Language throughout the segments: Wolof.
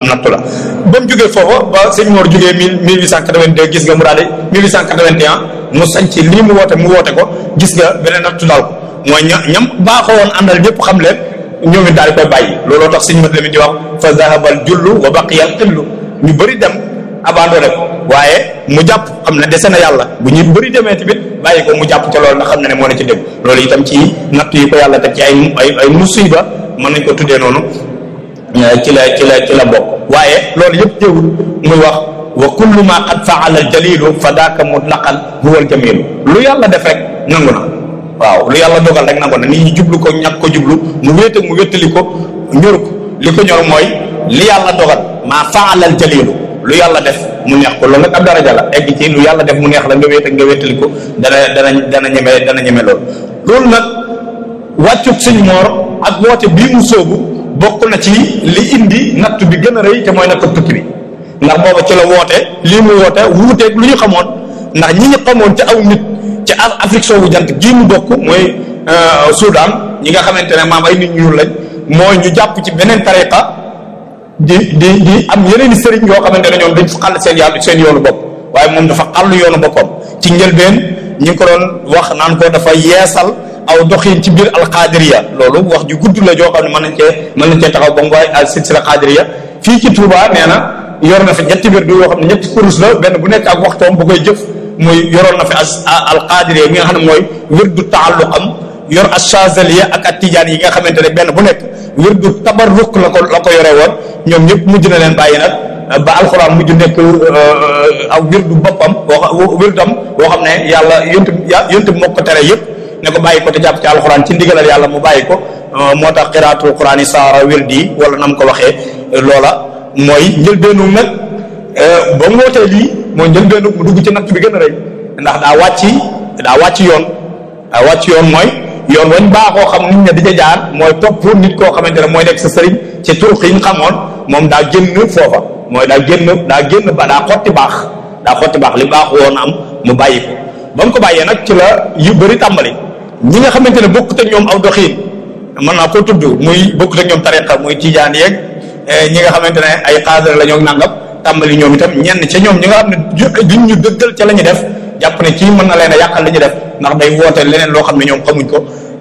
nattu la ba mu jógee foofa ba sëñ Mor jógee mille mille huit cent quatre-vingt-deux gis nga mu daal di mille huit cent quatre-vingt-un mu sañ ci lii mu woote mu woote ko gis nga beneen nattu daal ko mooy ña ñam baaxoo woon àndal ñëpp xam leen ñoom it daal di koy bàyyi looloo tax sëñ mat la mi di wax fa zahabal jullu wa baqiyal xillu ñu bëri dem abandonné ko waaye mu jàpp xam ne dese na yàlla bu ñu bëri demee tamit bàyyi ko mu jàpp ca loolu ndax xam na ne moo ne ci dégg loolu itam ci natt yi ko yàlla teg ci ay ay ay musiba mën nañ ko tuddee noonu ci la ci la ci la bokk waaye loolu yëpp teewul muy wax wa kullu ma qad faala al jalilu fa daaka mutlaqan huwa al jamilu lu yàlla def rek nangu na waaw lu yàlla dogal rek nangu na nit ñi jublu ko ñàkk ko jublu mu wéete mu wéttali ko ñor ko li ko ñor mooy li yàlla dogal maa faala al jalilu lu yàlla def mu neex ko loolu nag ab daraja la egg ci lu yàlla def mu neex la nga wéet ak nga wéttali ko dana dana dana ñeme dana ñeme loolu loolu nag wàccub sëñ moor ak woote bii mu sóobu bokk na ci li indi natt bi gën a rëy te mooy natt tukki bi ndax booba ci la woote lii mu woote wuuteeg lu ñu xamoon ndax ñi ñu xamoon ci aw nit ci Afrique soowu jant gii mu bokk mooy Soudan ñi nga xamante ne maam ay nit ñuul lañ mooy ñu jàpp ci beneen tariqa di di di am yeneen i sëriñ yoo xamante ne ñoom dañ fa xàll seen yàlla seen yoonu bopp waaye moom dafa xàll yoonu boppam ci njëlbeen ñi ngi ko doon wax naan ko dafa yeesal aw doxin ci biir alqadiriya loolu wax ju gudd la joo xam ne mën nañ cee mën nañ cee taxaw ba mu waaye al silsila qadiriya fii ci Touba nee na yor na fi ñetti wirdu yoo xam ne ñetti kurus la benn bu nekk ak waxtoom bu koy jëf muy yoroon na fi as alqadiriya yi nga xam ne mooy wirdu taalluqam yor achazaliya ak at tijaan yi nga xamante ne benn bu nekk wirdu tabarruk la ko la ko yore woon ñoom ñëpp mujj na leen bàyyi nag ba alxuraan mujj nekk aw wirdu boppam boo wirdam boo xam ne yàlla yontu yontu moo ko tere yëpp ne ko bàyyi ko te jàpp ci alxuraan ci ndigalal yàlla mu bàyyi ko moo tax xiraatul quraan yi saara wirdi wala nam ko waxee loola mooy njëlbeenu nag ba mu wootee lii mooy njëlbeenu mu dugg ci natt bi gën a rëy ndax daa wàcc daa wàcc yoon daa wàcc yoon mooy yoon wañ baaxoo xam nit ña di ca jaar mooy topp nit koo xamante ne mooy nekk sa sëriñ ci turuq yi ñu xamoon moom daa génn foofa mooy daa génn daa génn ba daa xotti baax daa xotti baax li baax woon am mu bàyyi ko ba mu ko bàyyee nag ci la yu bëri tàmbali ñi nga xamante ne bokkut ak ñoom aw doxiin mën naa koo tudd muy bokkut ak ñoom tariqa muy tijaan yeeg ñi nga xamante ne ay xaadar la ñoo nangam tàmbali ñoom itam ñenn ca ñoom ñi nga xam ne duñ ñu dëggal ca la ñu def jàpp ne kii mën na leen a yàqal li ñu def ndax day woote leneen loo xam ne ñoom xamuñ ko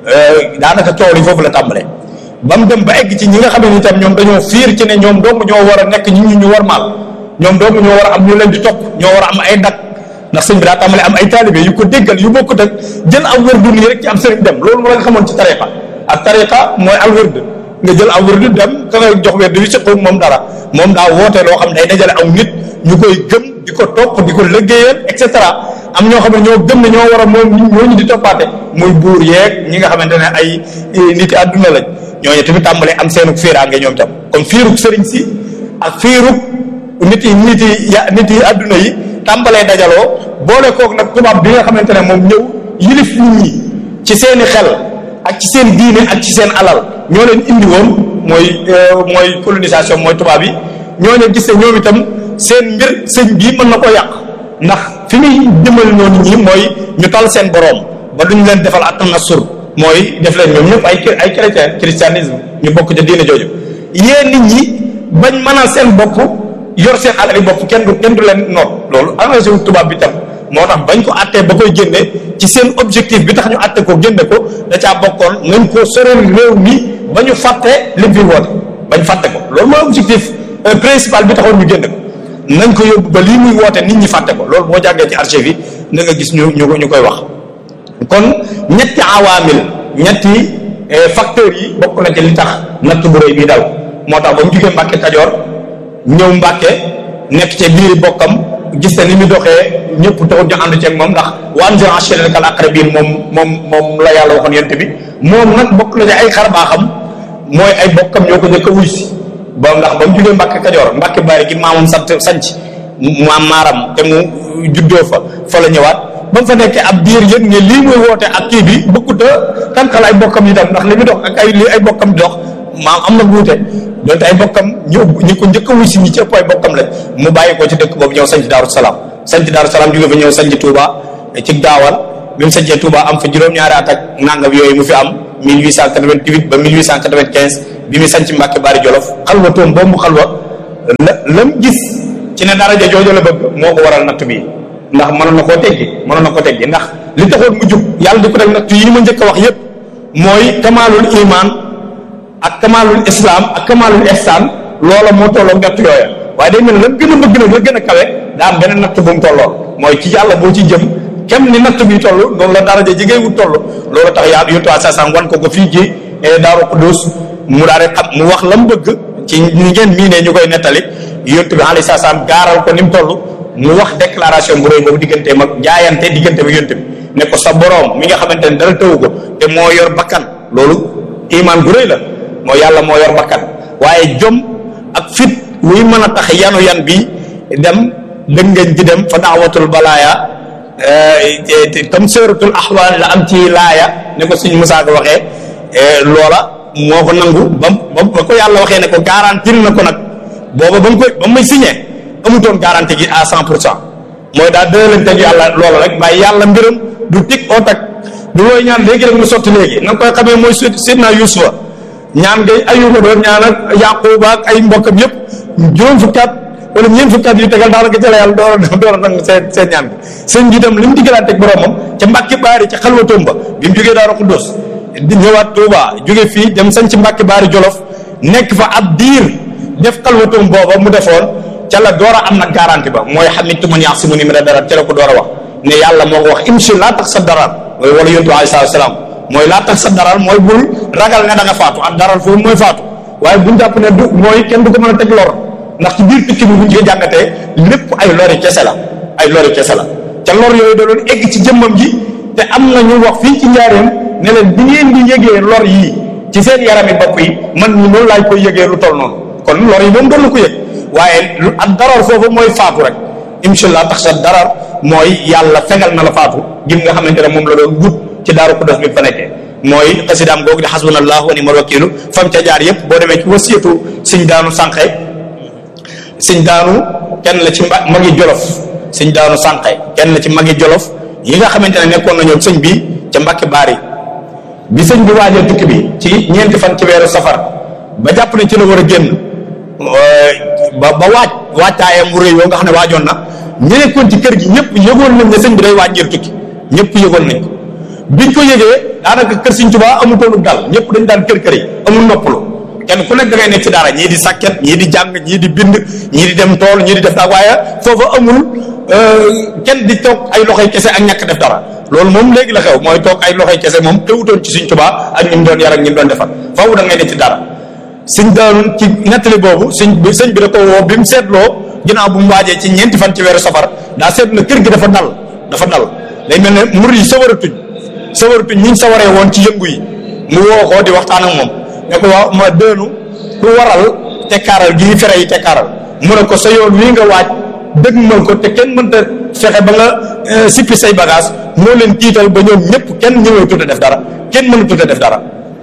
daanaka tool yi foofu la tàmbale ba mu dem ba egg ci ñi nga xam ne itam ñoom dañoo fiir ci ne ñoom doomu ñoo war a nekk ñi ñu ñu war maal ñoom doomu ñoo war a am ñu leen di topp ñoo war a am ay dak ndax sëñ bi daa tàmbale am ay taalibe yu ko déggal yu bokkut ak jël aw wërdu nii rek ci am sëriñ dem loolu moo la nga xamoon ci tariqa ak tariqa mooy al wërd nga jël aw wërdu dem ka nga jox wërd yu si moom dara moom daa woote loo xam ne day dajale aw nit ñu koy gëm di ko topp di ko liggéeyal et cetera am ñoo xam ne ñoo gëm ne ñoo war a moom ñoo ñu di toppaate muy buur yeeg ñi nga xamante ne ay nit yi àdduna lañ ñooñu tamit tàmbale am seenu fiiraange ñoom tam comme fiirug sëriñ si ak fiirug nit yi nit yi ya nit yi àdduna yi tàmbalee dajaloo boole kook nag tubaab bi nga xamante ne moom ñëw yilif nit ñi ci seeni xel ak ci seen diine ak ci seen alal ñoo leen indi woon mooy mooy colonisation mooy tubaab yi ñooñu gis ne ñoom itam seen mbir sëñ bii mën na ko yàq ndax fi muy jëmal noonu ñi mooy ñu tal seen boroom ba duñ leen defal at-tanassur mooy def leen ñoom ñëpp ay ay chrétien christianisme ñu bokk ca diine jooju yéen nit ñi bañ mënal seen bopp yor seen alali bopp kenn du kenn du leen noot loolu engagé wu tubaab bi tam moo tax bañ ko attee ba koy génne ci seen objectif bi tax ñu atte ko génne ko da caa bokkoon nañ ko soreel réew mi ba ñu fàtte lim fi woote bañ fàtte ko loolu mooy objectif principal bi taxoon ñu génne ko nañ ko yóbbu ba lii muy woote nit ñi fàtte ko loolu boo jàngee ci archive yi na nga gis ñu ñu ñu koy wax kon ñetti awaamil ñetti facteurs yi bokk na ci li tax natt bu rëy bii dal moo tax ba mu jugee Mbàkke Kajoor ñëw Mbàkke nekk ca biiri bokkam gis na ni mu doxee ñëpp taxul ñu ànd ceeg moom ndax wa anzir ashiratakal aqrabiin moom moom moom la yàlla waxoon yent bi moom nag bokk na ci ay xar baaxam mooy ay bokkam ñoo ko njëkk a wuy si ba ndax ba mu jugee Mbàkke Kajoor Mbàkke Baari gi maamam sant sanc maam maaram te mu juddoo fa fa la ñëwaat ba mu fa nekkee ab diir yëg ne lii muy woote ak kii bi bëggut a tànkal ay bokkam yi tam ndax li muy dox ak ay li ay bokkam di dox maam am na wuute donte ay bokkam ñu ñi ko njëkk a wuy si ñi ci ëpp ay bokkam lañ mu bàyyi ko ci dëkk boobu ñëw sanc Daaru Salaam sanc Daaru Salaam jóge fa ñëw sanc Touba ci gaawal bi mu sancee Touba am fa juróom-ñaari at ak nangam yooyu mu fi am 1888 ba 1895 bi mu sanc Mbàkke Baari Jolof xalwa toom boobu mu xalwa lam gis ci ne daraja jooju la bëgg moo ko waral natt bi ndax mënoon na koo teggi mënoon na koo teggi ndax li taxoon mu jub yàlla di ko teg natt yi ma njëkk a wax yépp mooy kamaalul iman ak kamaalul islam ak kamaalul ihsan loola moo tolloo natt yooya waaye day mel ne lan gën a bëgg nag la gën a kawe daa am beneen natt bu mu tolloo mooy ci yàlla boo ci jëm kem ni natt bi toll noonu la daraja ji ngay wut toll loolu tax yàlla yottu waa sasam wan ko ko fii ci daaru Qudus mu daal di xam mu wax la mu bëgg ci ñi ngeen mii ne ñu koy nettali yontu bi alayhi salaam gaaral ko ni mu toll mu wax déclaration bu rëy boobu digganteem ak jaayante diggante bi yontu bi ne ko sa boroom mi nga xamante ne dara tëwu ko te moo yor bakkan loolu iman bu rëy la moo yàlla moo yor bakkan waaye jom ak fit wuy mën a tax yanu yan bi dem dëngañ di dem fa daawatul balaaya tam sëratul axwaan la am ci laaya ne ko suñ Musaa ko waxee loola moo ko nangu ba ba ko yàlla waxee ne ko garantir na ko nag booba ba mu koy ba mu may signé amutoon garantie gi à cent pour cent mooy daal dëlanteeg yàlla loola rek waaye yàlla mbiram du tig oo tag du looy ñaan léegi rek mu sotti léegi na nga koy xamee mooy sidna Yuusufa ñaan ngay ayuba doon ñaan ak Yaquba ak ay mbokkam yëpp juróom fukki at wala ñeent fukki at yu tegal daanaka ca la yàlla door a door a nangu seen seen ñaan bi seen ji itam li mu diggalante ak boromam ca Mbàkke Baari ca xalwatoom ba bi mu jógee Daaru Xuddoos di ñëwaat Touba jóge fii dem sañ ci Mbàkke Baari Jolof nekk fa ab diir def xalwatoom booba mu defoon ca la door a am nag garanti ba mooy xamitu man ya'simuni mina darar ca la ko door a wax ne yàlla moo ko wax imshi laa tax sa darar mooy wala yontu alayhi salaam mooy laa tax sa daral mooy bul ragal ne da nga faatu ak daral foofu mooy faatu waaye buñ jàpp ne du mooy kenn du ko mën a teg lor ndax ci biir tukki bi buñ ko jàngatee lépp ay lori kese la ay lori kese la ca lor yooyu da doon egg ci jëmmam ji te am na ñu wax fii ci njaareem ne leen bi ngeen di yëgee lor yii ci seen yarami bopp yi man ñi noonu laay koy yëgee lu toll noonu kon lor yi moom doon na ko yëg waaye lu ak darar foofu mooy faatu rek inshallah tax sa darar mooy yàlla fegal na la faatu gim nga xamante ne moom la doon wut ci daaru Qudus bi fa nekkee mooy xasidaam googu di xasbunallahu wa ni'mal wakiilu fam ca jaar yëpp boo demee ci wasiyatu sëñ daanu sànqe sëñ daanu kenn la ci magi jolof sëñ daanu sànqe kenn la ci magi jolof yi nga xamante ne nekkoon nañoo sëñ bi ca Mbàkke Baari bi sëñ bi waajal tukki bi ci ñeenti fan ci weeru safar ba jàpp ne ci la war a génn ba ba waaj waajtaayam bu rëy yoo nga xam ne waajoon na ñu nekkoon ci kër gi ñëpp yëgoon nañ ne sëñ bi day waaj ngir tukki ñëpp yëgoon nañ ko biñ ko yëgee daanaka kër Sëñ Tuubaa amutoonu dal ñëpp dañ daan kër kër yi amul noppalu kenn ku nekk da ngay nekk ci dara ñii di sàkket ñii di jàng ñii di bind ñii di dem tool ñii di def daal waaye foofa amul kenn di toog ay loxoy kese ak ñàkk def dara loolu moom léegi la xew mooy toog ay loxoy kese moom teewutoon ci Sëñ Tuubaa ak ñi mu doon yar ak ñi mu doon defar foofu da ngay nekk ci dara sëñ daanu ci nettali boobu sëñ bi sëñ bi da ko woo bi mu seetloo ginnaaw bu mu waajee ci ñeenti fan ci weeru safar daa seetlu na kër gi dafa dal dafa dal day mel ne mur yi sawaratuñ sawaratuñ ñi sawaree woon ci yëngu yi mu woo ko di waxtaan ak moom ne ko waaw ma dënu lu waral tekkaaral gii fere yi tekkaaral mu ne ko sa yoon wii nga waaj dëgmal ko te kenn mënta fexe ba nga sippi say bagage moo leen tiital ba ñoom ñëpp kenn ñëwee tudd def dara kenn mënu tudd def dara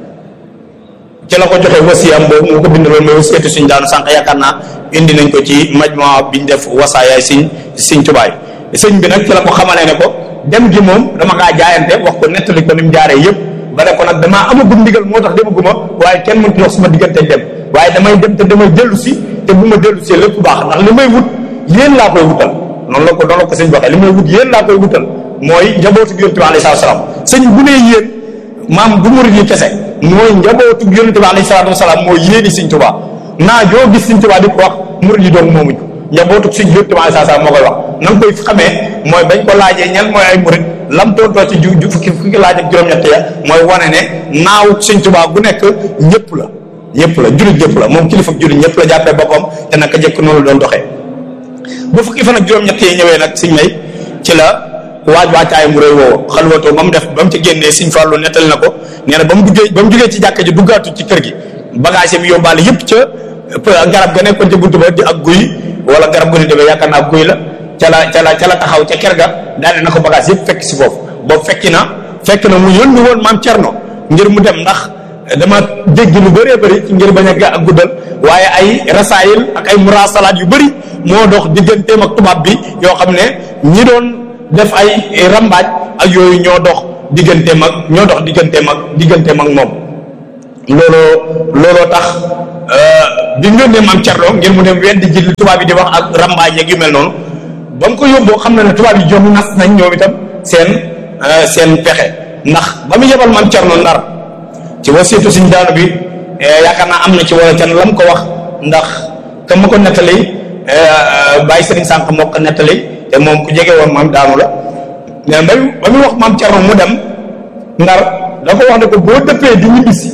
ci la ko joxe wasiyam boobu mu ko bindaloon mooy wasiyatu suñ daanu sànq yaakaar naa indi nañ ko ci majma biñ def wasaayaay siñ siñ tubaay sëñ bi nag ci la ko xamalee ne ko dem gi moom dama kaa jaayante wax ko nettali ko ni mu jaaree yëpp ba ne ko nag damaa amagum ndigal moo tax demaguma waaye kenn mënut wax suma diggante dem waaye damay dem te damay dellu si te bu ma dellu si lépp baax ndax li may wut yéen laa koy wutal noonu la ko noonu la ko sëñ waxee li may wut yéen laa koy wutal mooy njabootu yonent bi alayhi salaam sëñ bu nee yéen maam bu murid yi kese mooy njabootu yonent bi alayhi salaatu wasalaam mooy yéeni sëñ Tuubaa naa joo gis sëñ Tuubaa di ko wax murid yi doon moomuñ njabootu sëñ yonent bi alayhi salaam moo koy wax na nga koy xamee mooy bañ ko laajee ñan mooy ay murid lam tontoo ci ju fukki fukki laaj ak juróom-ñett ya mooy wane ne naaw sëñ Tuubaa bu nekk ñëpp la ñëpp la jurit ñëpp la moom kilifa jurit ñëpp la jàppee boppam te naka jëkk noonu la doon doxee bu fukki fan ak juróom-ñett yi ñëwee nag sëñ may ci la waaj waajtaay mu réy woowu xalwatoo ba mu def ba mu ci génnee sëñ Fallu nettali na ko nee na ba mu duggee ba mu duggee ci jàkka ji duggaatu ci kër gi bagage yi yóbbaale yëpp ca garab ga nekkoon ca buntu ba di ak guy wala garab gu ne demee yaakaar naa guy la ca la ca la ca la taxaw ca ker ga daane na ko bagage yëpp fekk si foofu boobu fekki na fekk na mu yónni woon maam Cerno ngir mu dem ndax dama dégg lu bëree bëri ngir bañ a ga ak guddal waaye ay rasaayil ak ay murasalaat yu bëri moo dox digganteem ak tubaab bi yoo xam ne ñi doon def ay rambaaj ak yooyu ñoo dox digganteem ak ñoo dox digganteem ak digganteem ak moom looloo looloo tax bi mu yónnee maam Cerno ngir mu dem weddi ji li tubaab yi di wax ak rambaaj yeeg yu mel noonu ba mu ko yóbboo xam na ne tubaab yi jom nas nañ ñoom itam seen seen pexe ndax ba mu yebal maam Cerno Ndar ci wasiitu suñ daanu bi yaakaar naa am na ci wala can lam ko wax ndax ka ma ko nettali bàyyi sëriñ sànq moo ko nettali te moom ku jege woon maam daanu la mais ba ba muy wax maam Cerno mu dem Ndar da ko wax ne ko boo dëppee di ñibbisi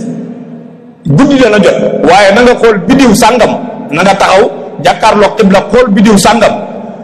guddi dana jot waaye na nga xool bidiw sàngam na nga taxaw jàkkaarloog xibla xool bidiw sàngam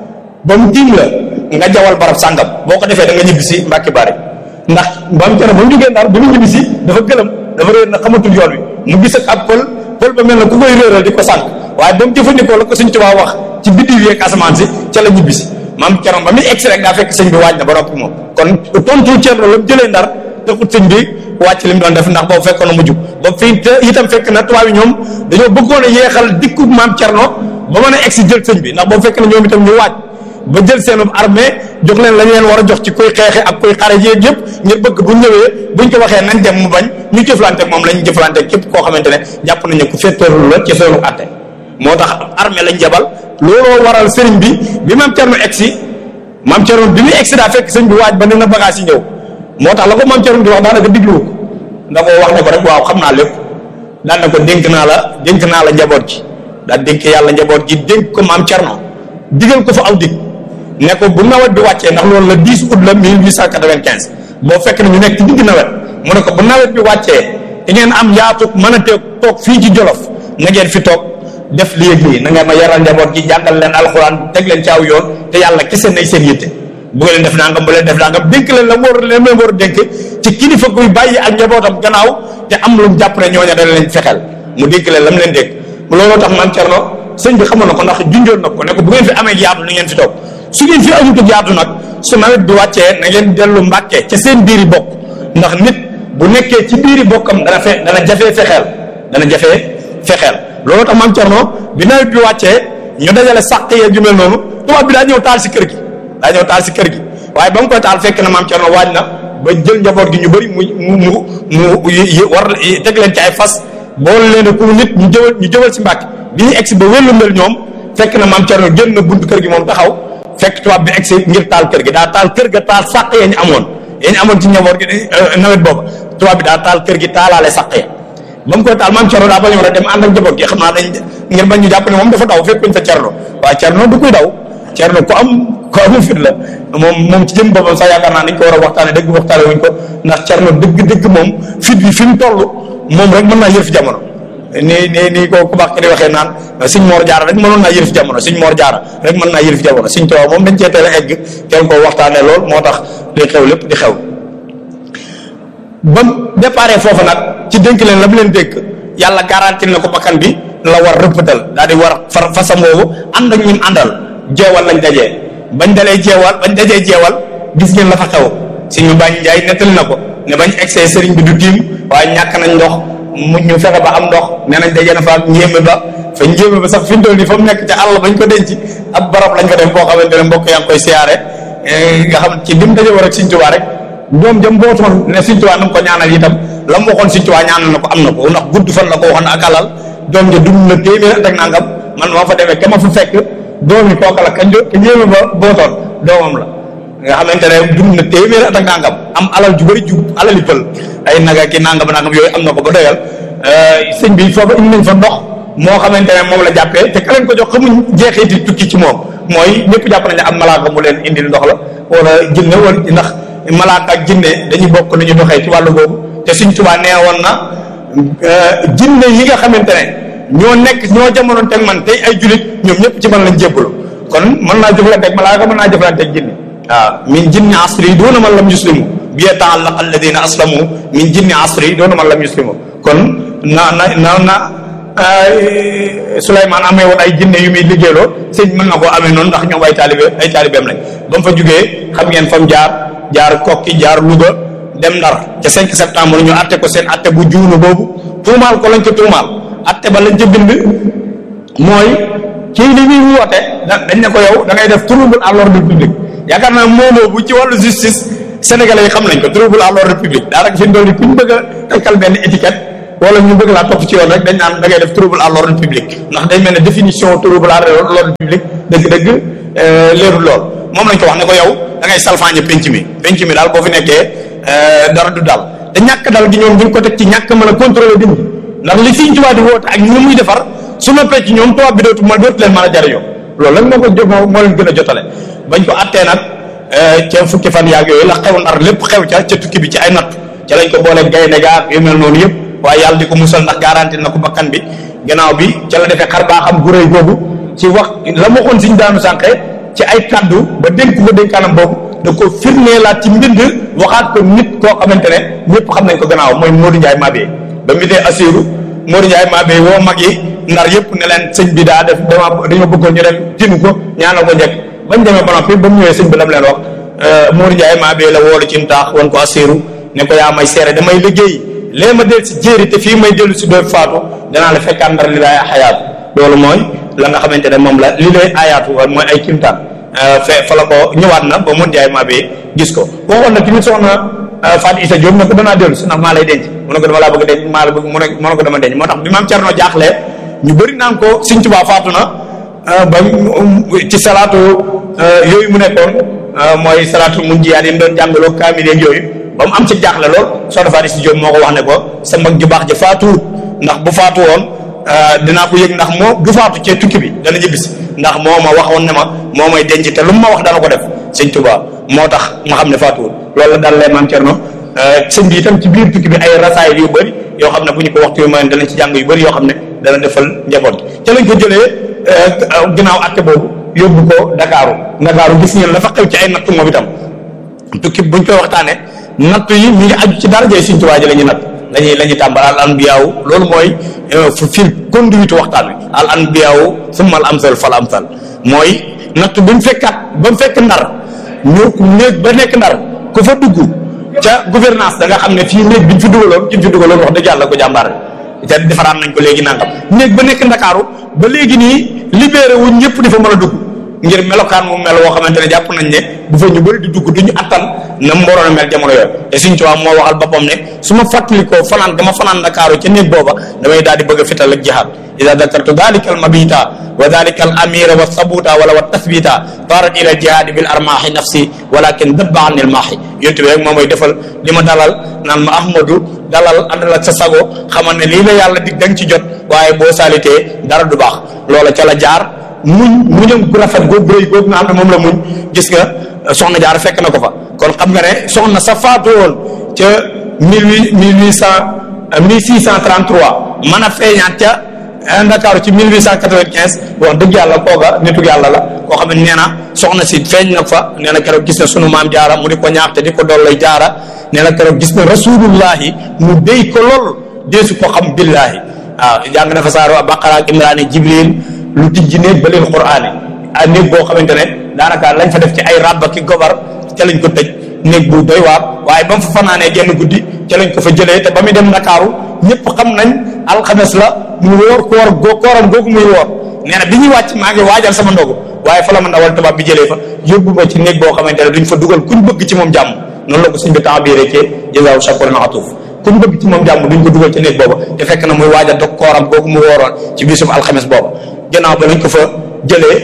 ba mu tiim la nga jawal barab sàngam boo ko defee da nga ñibbisi Mbàkke Bari ndax maam Cerno ba mu jógee Ndar ba mu ñibbisi dafa gëlëm dafa réer na xamatul yoon wi mu gis ak ab pël pël ba mel na ku koy réeral di ko sànq waaye ba mu jëfandikoo la ko Sëñ Tuubaa wax ci biddiw yeeg asamaan si ca la ñibbisi maam Cerno ba muy egsi rek daa fekk sëñ bi waaj na ba noppi moom kon tontu Cerno la mu jëlee Ndar taxut sëñ bi wàcc li mu doon def ndax boobu fekkoon na mujj ba fii te itam fekk na tubaab yi ñoom dañoo bëggoon a yeexal dikku maam Cerno ba mën a egsi jël sëñ bi ndax boobu fekk na ñoom itam ñu waaj ba jël seen armée jox leen la ñu leen war a jox ci kuy xeexe ak kuy xare jéeg yëpp ngir bëgg bu ñëwee buñ ko waxee nañ dem mu bañ ñu jëflante moom lañ jëflante képp koo xamante ne jàpp nañu ku féeteerlu la ci seenu àtte moo tax armée lañ jabal looloo waral sëriñ bi bi maam Cerno egsi maam Cerno bi muy egsi daa fekk sëñ bi waaj ba ne na bagage yi ñëw moo tax la ko maam Cerno di wax daanaka digluwu ko da ko wax ne ko rek waaw xam naa lépp daan na ko dénk naa la dénk naa la njaboot gi daa dénk yàlla njaboot gi dénk ko maam Cerno digal ko fa aw dig ne ko bu nawet bi wàccee ndax loolu la 10 août la 1895 boo fekk ne ñu nekk ci digg nawet mu ne ko bu nawet bi wàccee di ngeen am yaatu mën a teeg toog fii ci Jolof na ngeen fi toog def lii ak lii na ngeen ma yaral njaboot gi jàngal leen alxuraan teg leen ci aw yoon te yàlla kese nay seen yitte bu leen def nangam bu leen def nangam dénk leen la mu war leen leen war a dénk ci kilifa guy bàyyi ak njabootam gannaaw te am lu mu jàpp ne ñooña dana leen fexeel mu dénk leen lam leen dénk looloo tax maam Cerno sëñ bi xamoon na ko ndax junjoon na ko ne ko bu ngeen fi amee yaatu na ngeen fi toog su ngeen fi amutu yaatu nag su nawet bi wàccee na ngeen dellu mbàkke ca seen biiri bokk ndax nit bu nekkee ci biiri bokkam dana fe dana jafee fexeel dana jafee fexeel looloo tax maam Cerno bi nawet bi wàccee ñu dajale sàq yee ju mel noonu tubaab bi daa ñëw taal si kër gi daa ñëw taal si kër gi waaye ba mu koy taal fekk na maam Cerno waaj na ba jël njaboot gi ñu bëri mu mu mu mu war teg leen ci ay fas boole leen ku nit ñu jëwal ñu jëwal si mbàkke bi ñu egsi ba wéllu mel ñoom fekk na maam Cerno génn na buntu kër gi moom taxaw fekk tubaab bi egsi ngir taal kër gi daa taal kër ga taal sàq ya ñu amoon ya ñu amoon ci njaboot gi nawet booba tubaab bi daa taal kër gi taalaale sàq ya ba mu koy taal maam Cerno daa bañoon a dem ànd ak njaboot gi xam naa dañ ngir bañ ñu jàpp ne moom dafa daw fekkuñ fa Cerno waaye Cerno du kuy daw Cerno ku am ku amu fit la moom moom ci jëm boppam sax yaakaar naa dañ ko war a waxtaane dëgg waxtaane wuñ ko ndax Cerno dëgg dëgg moom fit bi fi mu toll moom rek mën naa yërf jamono nii nii nii ko ku baax ki di waxee naan Sëñ Moor Jaara rek mënoon naa yërif jamono Sëñ Moor Jaara rek mën naa yërif jamono Sëñ Tuubaa moom dañ cee teel a egg kenn koo waxtaanee lool moo tax li xew lépp di xew ba déparé foofu nag ci dénk leen la mu leen dénk yàlla garanti na ko bakkan bi la war rëppatal daal di war far fasam woowu ànd ak ñim àndal jeewal lañ dajee bañ dalee jeewal bañ dajee jeewal gis ngeen la fa xew Sëñ Bañ Njaay nettali na ko ne bañ egsee sëriñ bi du tiim waaye ñàkk nañ ndox mu ñu fexe ba am ndox nee nañ daje na fa ak njéeme ba fa njéeme ba sax fi mu toll nii fa mu nekk ca àll bañ ko denc ab barab lañ ko def boo xamante ne mbokk yaa ngi koy siyaare nga xam ci lim daje war ak Sëñ Tuubaa rek doom jëm bootoon ne Sëñ Tuubaa na ko ñaanal itam la mu waxoon Sëñ Tuubaa ñaanal na ko am na ko ndax gudd fan la ko waxoon ak alal doom ja dund na téeméer ak nangam man moo fa demee ka ma fa fekk doom yi kooka la ka njéeme ba bootoon doomam la nga xamante ne dund na téeméer ak nangam am alal ju bëri ju alali pël ay naga ki nangam nangam yooyu am na ko ba doyal sëñ bi foofu indi nañ fa ndox moo xamante ne moom la jàppee te ka leen ko jox xamuñ jeexiti tukki ci moom mooy ñëpp jàpp nañ ne am malaaka mu leen indil ndox la wala jinne wala ndax malaaka ak jinne dañuy bokk ni ñu doxee ci wàllu boobu te Sëñ Tuubaa nee woon na jinne yi nga xamante ne ñoo nekk ñoo jamonoon teg man tey ay julit ñoom ñëpp ci man lañ jébbalu kon mën naa jëflanteeg malaaka mën naa jëflanteeg jinne waaw min jinni asri doona man lam yuslimu bi ta'allaq alladina aslamu min jinni asri doona man lam yuslimu kon na na na na Souleymane amee woon ay jinne yu muy liggéeyloo sëñ mën na koo amee noonu ndax ñoom ay taalibe ay taalibeem lañ ba mu fa jugee xam ngeen fa mu jaar jaar kokki jaar Louga dem Ndar ca 5 septembre ñu atte ko seen atte bu juunu boobu tuumaal ko lañ ko tuumaal atte ba lañ ca bind mooy kii li muy woote dañ ne ko yow da ngay def trouble à l'ordre public yaakaar naa moomoo bu ci wàllu justice sénégalais yi xam nañ ko trouble à l'ordre public daanaka fi mu doon ni ku ñu bëgg a tekkal benn étiquette wala ñu bëgg laa topp ci yoon rek dañ naan da ngay def trouble à l'ordre public ndax day mel ne définition trouble à l'ordre public dëgg-dëgg leerul lool moom lañ ko wax ne ko yow da ngay salfaañe penc mi penc mi daal boo fi nekkee dara du dal te ñàkk dal gi ñoom duñ ko teg ci ñàkk mën a contrôler nit ñi ndax li Sëriñ Tuubaa di woote ak ñi muy defar su ma pecc ñoom tubaab bi dootu ma dootu leen mën a jariñoo loolu lan moo ko jo moo leen gën a jotale bañ ko attee nag ca fukki fan yaag yooyu la xew ndar lépp xew ca ca tukki bi ci ay natt ca lañ ko boole gaynde gaa yu mel noonu yëpp waaye yàlla di ko musal ndax garanti na ko bakkan bi gannaaw bi ca la defee xar baa xam gu réy googu ci wax la ma waxoon siñ daanu sànqe ci ay kaddu ba dénk ko dénkaanam boobu da ko firneelaat ci mbind waxaat ko nit koo xamante ne ñëpp xam nañ ko gannaaw mooy Modou Ndiaye Mabé ba mu dee Assirou Modou Ndiaye Mabé woo mag yi ndar yëpp ne leen sëñ bi daa def dama dañoo bëggoon ñu dem tinu ko ñaanal ko njëkk bañ demee ba noppi ba mu ñëwee sëñ bi lam leen wax Modou Ndiaye Mabé la woolu ci ntaax wan ko Assirou ne ko yaa may seere damay liggéey lee ma del si jéeri te fii may dellu si doon faatu danaa la fekkaat ndar li lay xayaatu loolu mooy la nga xamante ne moom la li lay ayaatu mooy ay kimtaan fe fa la ko ñëwaat na ba mun jaay maa bee gis ko waxoon na tamit soxna Fatou Issa Diop ne ko danaa dellu si ndax maa lay denc mu ne ko dama laa bëgg denc maa la bëgg mu ne mu ne ko dama denc moo tax bi maam Cerno jaaxlee ñu bëri naan ko Sëñ Tuubaa faatu na ba ci salaatu yooyu mu nekkoon mooy salaatu mun jiyaat yi mu doon jàngaloo kaamil yeeg yooyu ba mu am ci jaaxle lool soxna Fatou Issa Diop moo ko wax ne ko sa mag ju baax ja faatuwut ndax bu faatu woon dinaa ko yëg ndax moo du faatu cee tukki bi dana ñibbisi ndax moo ma waxoon ne ma moo may denc te lu mu ma wax dana ko def sëñ Tuba moo tax ma xam ne faatuwul loolu la daal lee maam Cerno sëñ bi itam ci biir tukki bi ay rasaay yu bëri yoo xam ne bu ñu ko waxtu yu mayoon danañ ci jàng yu bëri yoo xam ne dana defal njaboot ca lañ ko jëlee ginnaaw atte boobu yóbbu ko Dakaaru Dakaaru gis ngeen la fa xew ci ay nattu moom itam tukki buñ koy waxtaane nattu yi mi ngi aju ci darajee sëñ Tuba ji la ñu natt lañuy la ñuy tàmbal al anbiyaaw loolu mooy fu fil conduite waxtaan wi al anbiyaaw summa al amsal fal amsal mooy natt bi mu fekkaat ba mu fekk ndar ñu néeg ba nekk ndar ku fa dugg ca gouvernance da nga xam ne fii néeg bi ñu fi dugaloon ki ñu fi dugaloon wax dëgg yàlla ko jàmbaar te defaraan nañ ko léegi nangam néeg ba nekk ndakaaru ba léegi nii libéré wuñ ñëpp di fa mën a dugg ngir melokaan mu mel woo xamante ne jàpp nañ ne bu fa ñu bëri di dugg du ñu attan na mu waroon a mel jamono yooyu te suñ tubaab moo waxal boppam ne su ma fàttalikoo fanaan dama fanaan Ndakaaru ca néeg booba damay daal di bëgg a fital ak jihaad ida dakartu dalika al mabita wa dalika al amira wa sabuta wala wa tasbita tarat ila al jihaadi bil armaahi nafsi walakin dabba an il maahi yontu bi rek moo may defal li ma dalal naan ma ahmadu dalal àndal ak sa sago xamal ne lii la yàlla dig da nga ci jot waaye boo saalitee dara du baax loola ca la jaar muñ muñam gu rafet googu rëy googu nga xam ne moom la muñ gis nga soxna jaar fekk na ko fa kon xam nga ne soxna sa faatu woon ca mille huit mille huit cent mille six cent trente trois mën a feeñaat ca Ndakaaru ci mille huit cent quatre vingt quinze wax dëgg yàlla kooga nitu yàlla la koo xam ne nee na soxna si feeñ na fa nee na keroog gis na sunu maam jaara mu di ko ñaax te di ko dollay jaara nee na keroog gis na rasulullahi mu déy ko lool deesu ko xam billahi waaw jàng na fa saaro Baqara ak Imraan Jibril lu tijji néeg ba leen quraani ah néeg boo xamante ne daanaka lañ fa def ci ay rabba ki gobar ca lañ ko tëj néeg bu doy waar waaye ba mu fa fanaanee genn guddi ca lañ ko fa jëlee te ba muy dem Ndakaaru ñëpp xam nañ alxames la mu wóor koor goo kooram googu muy woor nee na bi ñuy wàcc maa ngi waajal sama ndogu waaye fa la ma ndawal tubaab bi jëlee fa yóbbu ma ci néeg boo xamante ne duñ fa dugal kuñ bëgg ci moom jàmm noonu la ko suñ bi temps bii rek jazaahu shakuran atuuf kuñ bëgg ci moom jàmm duñ ko dugal ci néeg booba te fekk na muy waajal dog kooram googu mu wooroon ci bisum alxames booba gannaaw ba lañ ko fa jëlee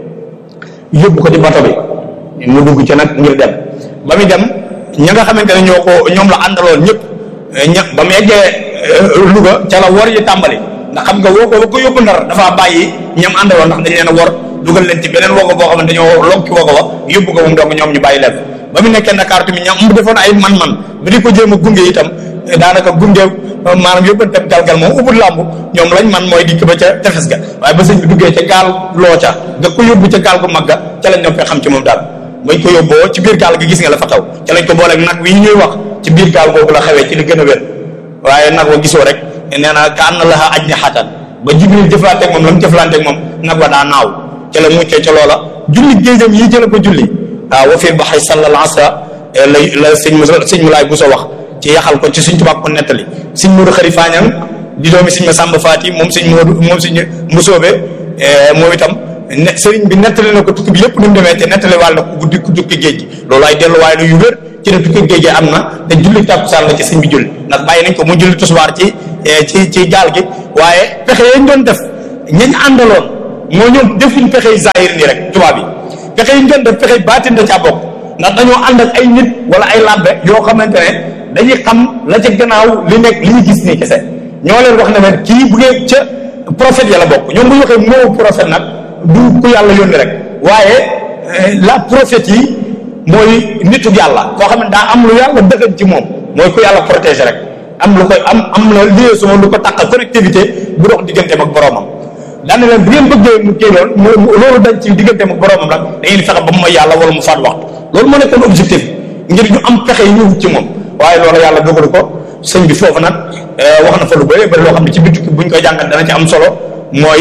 yóbbu ko ci bato bi mu dugg ci nag ngir dem ba muy dem ña nga xamante ne ñoo ko ñoom la àndaloon ñëpp ña ba mu eggee Louga ca la wor yi tàmbali ndax xam nga woo ko ba ko yóbbu ndar dafa bàyyi ñam àndaloon ndax dañ leen a wor dugal leen ci beneen wogo boo xam ne dañoo lonki wogo ba yóbbu ko moom donc ñoom ñu bàyyi leen ba mu nekkee Dakar tamit ñam mu defoon ay man-man ba di ko jéem a gunge itam daanaka gunge maanaam yóbbanteem galgal moom ubul làmb ñoom lañ man mooy dikk ba ca tefes ga waaye ba sëñ bi duggee ca gaal loo ca nga ko yóbbu ca gaal gu mag ga ca lañ ñoom fee xam ci moom daal bañ ko yóbboo ci biir gaal gi gis nga la fa xew ca lañ ko booleeg nag wi ñuy wax ci biir gaal googu la xewee ci li gën a wér waaye nag wa gisoo rek nee na ka an na laxa aj ni xatan ba jibril jëflanteeg moom la mu jëflanteeg moom nag wa daa naaw ca la muccee ca loola julli géejam yi ca la ko julli waaw wa fii baxay sallal asra lay la sëñ mu sëñ mu laay bu so wax ci yaxal ko ci suñ tubaab ko nettali suñ Moodu xari faañang di doomi suñ ma sàmba faati moom suñ Moodu moom suñ mbusoobe moom itam sëriñ bi nettali na ko tukki bi yëpp ni mu demee te nettali wàll na ko guddi ku tukki géej gi loolu ay delluwaay la yu wér ci la tukki géej gi am na te julli tàkkusaan la ci sëñ bi julli ndax bàyyi nañ ko mu julli tusbaar ci ci ci gaal gi waaye pexe yañ doon def ñañ àndaloon moo ñoom defuñ pexey zahir nii rek tubaab yi pexe yi ñu doon def pexey baatin da caa bokk ndax dañoo ànd ak ay nit wala ay labbe yoo xamante ne dañuy xam la ca gannaaw li nekk li ñu gis nii kese ñoo leen wax ne leen kii bu ngeen ca prophète ya la bokk ñoom bu ñu waxee moo prophète nag du ku yàlla yónni rek waaye la prophète yi mooy nitu yàlla koo xam ne daa am lu yàlla dëggan ci moom mooy ku yàlla protégé rek am lu koy am am la liaison lu ko tàqal connectivité bu dox digganteem ak boroomam daane leen bu ngeen bëggee mu kii loolu loolu dañ ci digganteem ak boroomam nag da ngeen fexe ba mu mooy yàlla wala mu faat waxtu loolu moo nekkoon objectif ngir ñu am pexe yi ñu ci moom waaye loolu yàlla dogalu ko sëñ bi foofu nag wax na fa lu bëri bëri loo xam ne ci biir tukki buñ koy jàngat dana ci am solo mooy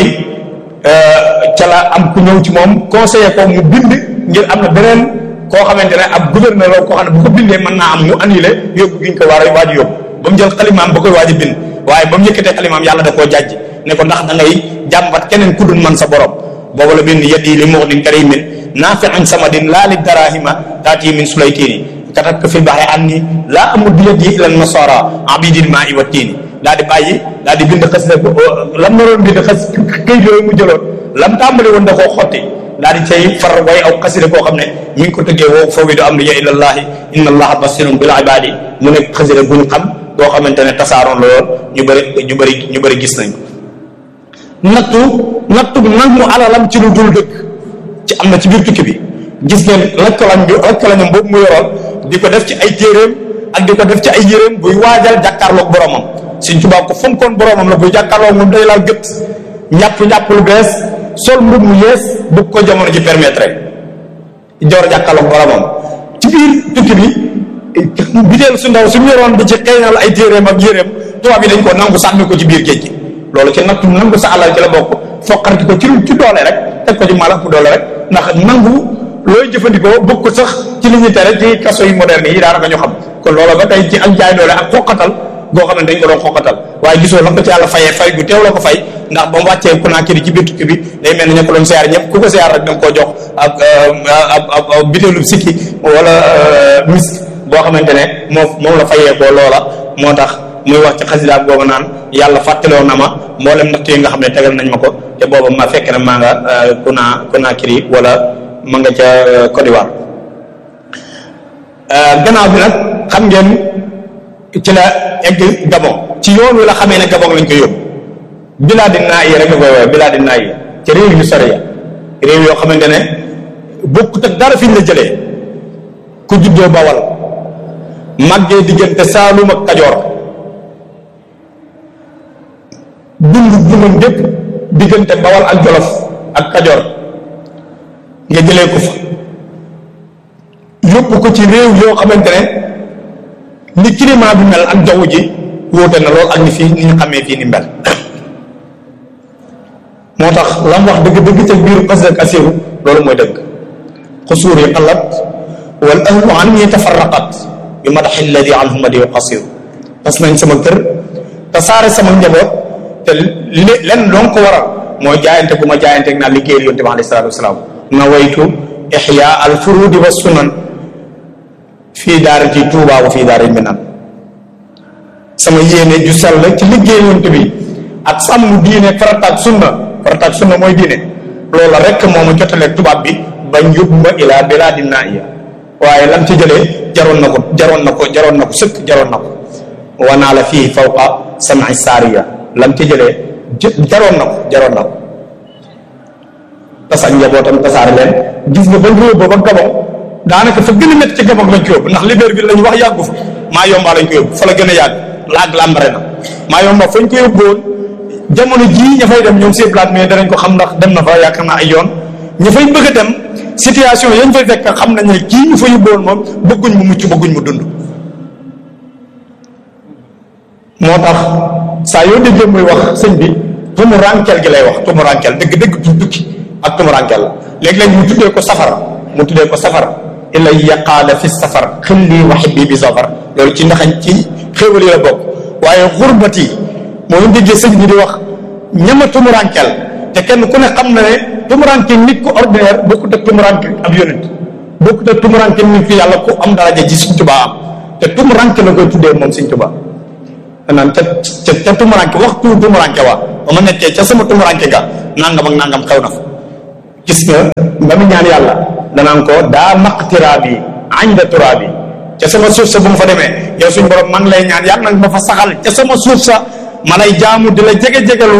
ca la am ku ñëw ci moom conseiller ko mu bind ngir am na beneen koo xamante ne ab gouverneur la koo xam ne bu ko bindee mën naa am mu annulé yóbbu gi ñu ko war a waaj yóbbu ba mu jël xalimaam ba koy waaj a bind waaye ba mu yëkkatee xalimaam yàlla da koo jàjj ne ko ndax da ngay jàmbat keneen ku dul man sa borom boobu la bind yeddi li muxnin karimin naafi'in samadin laa li darahima taati min sulaytini katabka fi baxri anni laa amud bi yadi ila nasara abidil maa i wa tiini daa di bàyyi daa di bind xas lam naroon bind xas këyit yooyu mu jëloon lam tàmbali woon da koo xotti daa di cay far way aw xasida koo xam ne mi ngi ko tëggee woo fawwidu amriya ilallahi inna allaha basirun bil ibadi mu nekk xasida bu ñu xam boo xamante ne tasaaroon la lool ñu bëri ñu bëri ñu bëri gis nañ ko nattu nattu nangu alalam ci lu dul dëkk ci am na ci biir tukki bi gis ngeen lakkalañ bi lakkalañam boobu mu yoroon di ko def ci ay téeréem ak di ko def ci ay yéréem buy waajal jàkkaarloog boromam Sëñ Tuubaa ko fonkoon boromam la buy jàkkaarloog moom day laal gët njàpp njàpp lu bees sol mbub mu yees bëgg ko jamono ji permettre joor jàkkaarloog boromam ci biir tukki bi biteel su ndaw suñu yoroon di ci xeeñal ay téeréem ak yéréem tubaab yi dañ ko nangu sànni ko ci biir géej gi loolu ci nattu nangu sa alal ci la bokk foqarti ko ci ci doole rek teg ko ci mala ku doole rek ndax nangu looy jëfandikoo bëgg ko sax ci li ñu tere ci kaso yu moderne yi daanaka ñu xam kon loolu ba tey ci ak jaay doole ak xoqatal goo xam ne dañ ko doon xoqatal waaye gisoo la ko ci yàlla fayee fay gu teew la ko fay ndax ba mu wàccee ku naa kii ci biir tukki bi day mel ni ña ko doon siyaar ñëpp ku ko siyaar rek da nga koo jox ak ab ab bitéelu sikki wala misk boo xamante ne moom moom la fayee ko loola moo tax muy wax ci xasidaam boobu naan yàlla fàttaloo na ma mboolem natt yi nga xam ne tegal nañ ma ko te booba ma fekk na maa nga ku naa ku naa kiri wala ma nga ca Côte d'Ivoire gannaaw bi nag xam ngeen ci la egg Gabon ci yoon wi la xamee ne Gabon lañ ko yóbbu bilaadi naa yi rek nga koy woowee bilaadi naa yi ci réew yu sori ya réew yoo xamante ne bokkut ak dara fi ñu la jëlee ku juddoo Bawal màggee diggante Saalum ak Kajoor dund dundam gépp diggante Bawal ak Jolof ak Kajoor nga jëlee ko fa yóbbu ko ci réew yoo xamante ne ni climat bi mel ak jaww ji wóote na lool ak ni fii ni ñu xamee fii ni mel moo tax la mu wax dëgg-dëgg ca biir xas ak asiru loolu mooy dëgg xusuur yi xalat wal ahlu an ñi tafarraqat bi madaxi alladi anhu madi qasiru tas nañ sama kër te saare sama njaboot te li lenn loo ko waral mooy jaayante bu ma jaayante naa liggéeyal yonte bi alayhi salaatu wasalaam nawaytu ixya al furudi wa sunan fii daarati tuuba wa fii daari minan sama yéene ju sell ci liggéey yonte bi ak sàmm diine farata ak sunna farata ak sunna mooy diine loola rek moo ma jotaleeg tubaab bi bañ yóbbu ma ilaa bilaadi naaiya waaye lam ci jëlee jaroon na ko jaroon na ko jaroon na ko sëkk jaroon na ko wanaa la fii fawqa sam'i saariya lam ci jëlee jaroon na ko jaroon na ko tas ak njabootam tasaare leen gis nga ba réew ba ba Gabon daanaka fa gën a métti ci Gabon lañ ko yóbbu ndax Libreville lañ wax yàggu fa maa yomba lañ ko yóbbu fa la gën a yàgg laag làmbare na maa yomba fañ ko yóbbuwoon jamono jii ña fay dem ñoom seen plate mais danañ ko xam ndax dem na fa yaakaar naa ay yoon ña fay bëgg a dem situation yañ fay fekk xam nañ ne kii ñu fa yóbbuwoon moom bëgguñ mu mucc bëgguñ mu dund moo tax saa yoo déggee muy wax sëñ bi tumu rankel gi lay wax tumu rankel dëgg dëgg du tukki ak tumu rankel la léeg-léeg mu tuddee ko safara mu tuddee ko safara ilay yaqaala fi safar xilli wa xibbi bi safar loolu ci ndaxañ ci xéewal yi la bokk waaye xurbat yi moo ñu déggee sëñ bi di wax ñama tumurankel te kenn ku ne xam na ne tumuranke nit ku ordinaire bokkut ak tumuranke ab yonent bokk te tumuranke ni fi yàlla ku am daraja ji Sëñ Tuubaa am te tumuranke la koy tuddee moom Sëñ Tuubaa naan ca ca ca tumuranke waxtu tumuranke waa ba ma nekkee ca sama tumuranke ga nangam ak nangam xew na fa gis nga ba mu ñaan yàlla danaan ko daa maqtiraa bi ànda turaa bi ca sama suuf sa bu ma fa demee yow suñ borom man lay ñaan yàlla nag ma fa saxal ca sama suuf sa ma lay jaamu di la jege-jegalu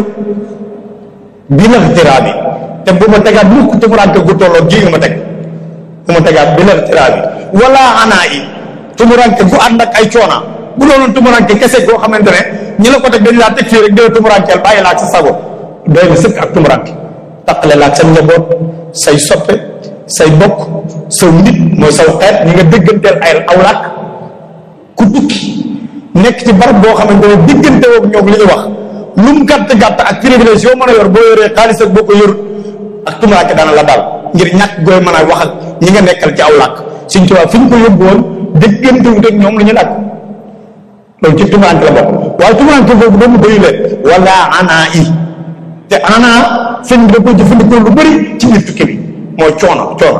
bi laqtiraa bi te bu ma tegaat mukk tumuranke gu tolloo gii nga ma teg bu ma tegaat bi laqtiraa bi wala anaa yi tumuranke gu ànd ak ay coona bu doonoon tumuranke kese goo xamante ne ñi la ko teg dañ laa teg fii rek dina tumurankeel bàyyi la ak sa sago doy na sëkk ak tumuranke taqale la ak sa njaboot say soppe say bokk saw nit mooy saw xeet ñi nga dégganteel ay aw làkk ku tukki nekk ci barab boo xamante ne diggante woog ñoom li ñu wax lu mu gàtt gàtt ak privilège yoo mën a yor boo yoree xaalis ak boo ko yorut ak tumuraanke daana la daal ngir ñàkk gooy mën a wax ak ñi nga nekkal ci aw làkk suñ tubaab fi ñu ko yóbbu woon déggante wut ak ñoom lu ñu làkk loolu ci tumuraanke la bokk waaye tumuraanke boobu doomu doyu leen wala anaa i te anaa sëñ bi da koy jëfandikoo lu bëri ci biir tukki bi mooy coono coono